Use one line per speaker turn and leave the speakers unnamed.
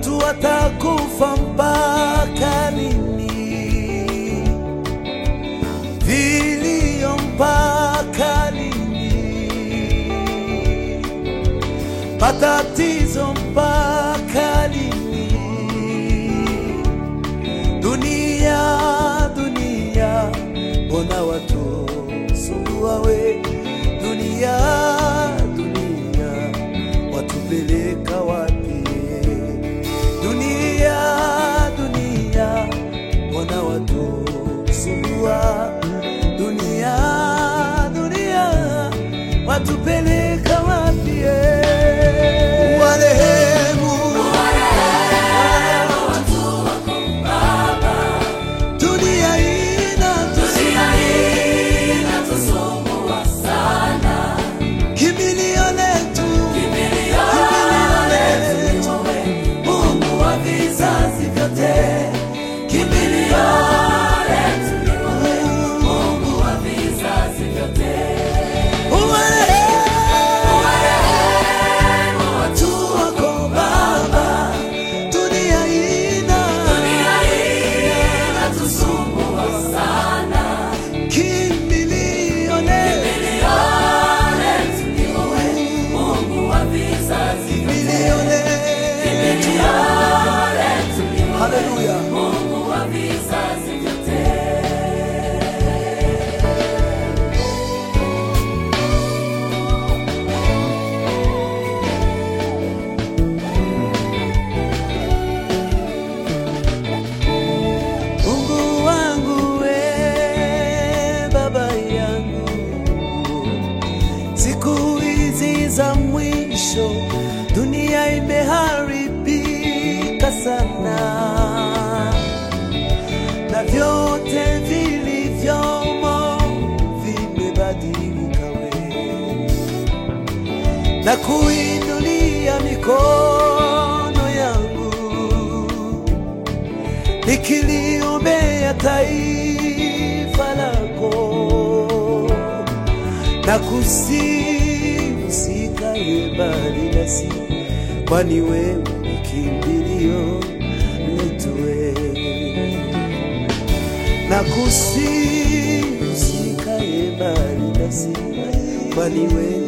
watu watakufa mpaka lini? Vilio mpaka lini? Matatizo mpaka lini? Dunia, dunia, mbona watu sumbua we? Dunia, dunia, watupeleka wapi? Dunia, dunia, mbona watu sumbua? Dunia, dunia, watupeleka wapi? Warehemu, dunia ina kimbilio letu, kimbilio letu, Mungu wa vizazi vyote, kimbilio letu ni wewe, Mungu wa vizazi vyote. Uwarehemu watu wako Baba, dunia ina kimbilio letu, kimbilio letu. Haleluya. Mungu wangu we, baba yangu, siku hizi za mwisho dunia imeharibika sana, na vyote vilivyomo vimebadilika we, na kuinulia mikono yangu nikiliombea taifa lako na kusihi usikae mbali nasi, kwani wewe ni kimbilio letu wewe, na kusihi usikae mbali nasi, kwani wewe